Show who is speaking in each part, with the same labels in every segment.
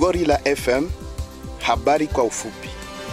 Speaker 1: Gorilla FM, habari kwa ufupi.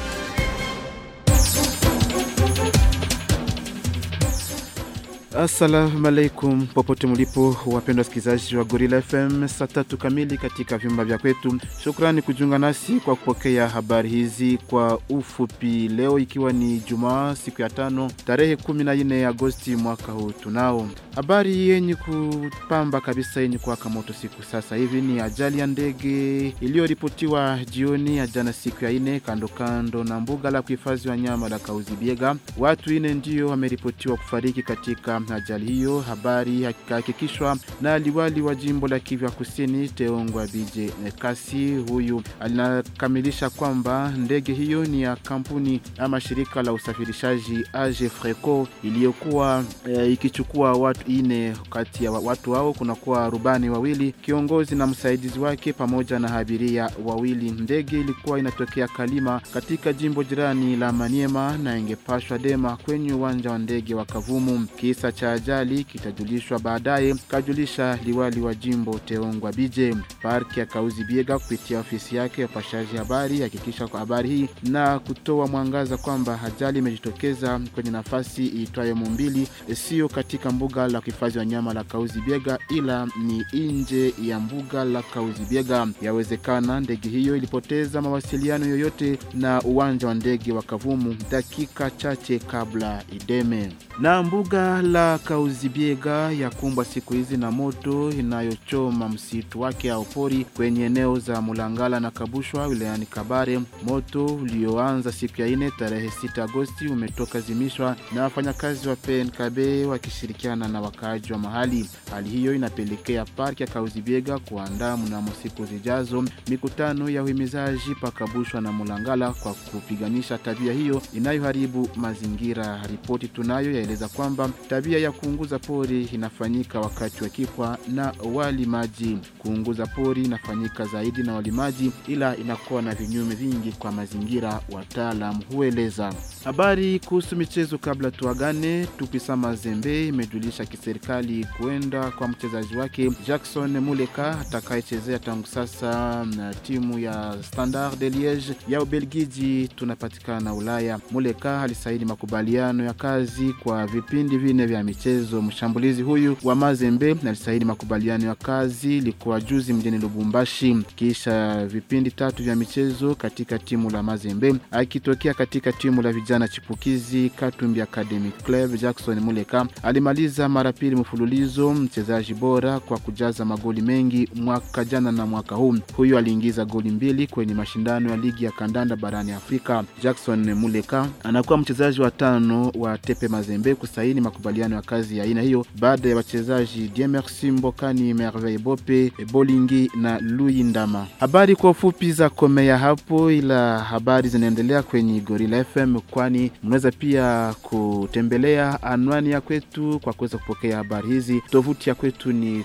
Speaker 2: Assalamu alaikum popote mlipo wapendwa wasikilizaji wa Gorilla FM, saa tatu kamili katika vyumba vya kwetu. Shukrani kujiunga nasi kwa kupokea habari hizi kwa ufupi, leo ikiwa ni Jumaa siku ya tano tarehe 14 Agosti mwaka huu. Tunao habari yenye kupamba kabisa yenye kuwaka moto siku sasa hivi ni ajali ya ndege iliyoripotiwa jioni ya jana siku ya ine kando kando na mbuga la kuhifadhi wanyama la Kauzibiega. Watu ine ndio wameripotiwa kufariki katika ajali hiyo. Habari hakikishwa na liwali wa jimbo la Kivu Kusini Teongwa Bije Kasi. Huyu alinakamilisha kwamba ndege hiyo ni ya kampuni ama shirika la usafirishaji Age Freco iliyokuwa e, ikichukua watu ine. Kati ya watu hao kunakuwa rubani wawili, kiongozi na msaidizi wake pamoja na abiria wawili. Ndege ilikuwa inatokea Kalima katika jimbo jirani la Maniema na ingepashwa Dema kwenye uwanja wa ndege wa Kavumu. Kisa cha ajali kitajulishwa baadaye, kajulisha liwali wa jimbo Teongwa Bije. Parki ya Kauzi Biega kupitia ofisi yake ya upashaji habari hakikisha kwa habari hii na kutoa mwangaza kwamba ajali imejitokeza kwenye nafasi iitwayo Mumbili, sio katika mbuga la kuhifadhi wanyama la Kauzi Biega, ila ni nje ya mbuga la Kauzi Biega. Yawezekana ndege hiyo ilipoteza mawasiliano yoyote na uwanja wa ndege wa Kavumu dakika chache kabla ideme na mbuga la Kauzibiega yakumbwa siku hizi na moto inayochoma msitu wake au pori kwenye eneo za Mulangala na Kabushwa wilayani Kabare. Moto ulioanza siku ya ine tarehe 6 Agosti umetoka zimishwa na wafanyakazi wa PNKB wakishirikiana na wakaaji wa mahali. Hali hiyo inapelekea parki ya Kauzibiega kuandaa mnamo siku zijazo mikutano ya uhimizaji pa Kabushwa na Mulangala kwa kupiganisha tabia hiyo inayoharibu mazingira. Ripoti tunayo yaeleza kwamba tabia ya kuunguza pori inafanyika wakati wa kipwa na walimaji. Kuunguza pori inafanyika zaidi na walimaji, ila inakuwa na vinyume vingi kwa mazingira, wataalam hueleza. Habari kuhusu michezo kabla tuagane. Tupisa Mazembe imejulisha kiserikali kuenda kwa mchezaji wake Jackson Muleka atakayechezea tangu sasa na timu ya Standard de Liege ya Ubelgiji, tunapatikana Ulaya. Muleka alisaini makubaliano ya kazi kwa vipindi vine vya michezo. Mshambulizi huyu wa Mazembe alisaini makubaliano ya kazi ilikuwa juzi mjini Lubumbashi, kisha vipindi tatu vya michezo katika timu la Mazembe, akitokea katika timu la vijana chipukizi Katumbi Academic Club. Jackson Muleka alimaliza mara pili mfululizo mchezaji bora kwa kujaza magoli mengi mwaka jana na mwaka huu. Huyu aliingiza goli mbili kwenye mashindano ya ligi ya kandanda barani Afrika. Jackson Muleka anakuwa mchezaji wa tano wa Tepe Mazembe kusaini makubaliano ya kazi ya aina hiyo baada ya wachezaji Diemersi Mbokani, Merveille Bope, Bolingi na Lui Ndama. Habari kwa ufupi za komea hapo, ila habari zinaendelea kwenye Gorilla FM, kwani mnaweza pia kutembelea anwani ya kwetu kwa kuweza kupokea habari hizi. Tovuti ya kwetu ni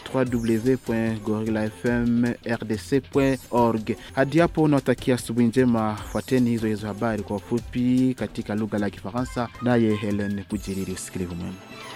Speaker 2: www.gorillafmrdc.org. Hadi hapo unawatakia asubuhi njema, fuateni hizo hizo habari kwa ufupi katika lugha la Kifaransa, naye Helen Kujiriri. Usikilivu mwema.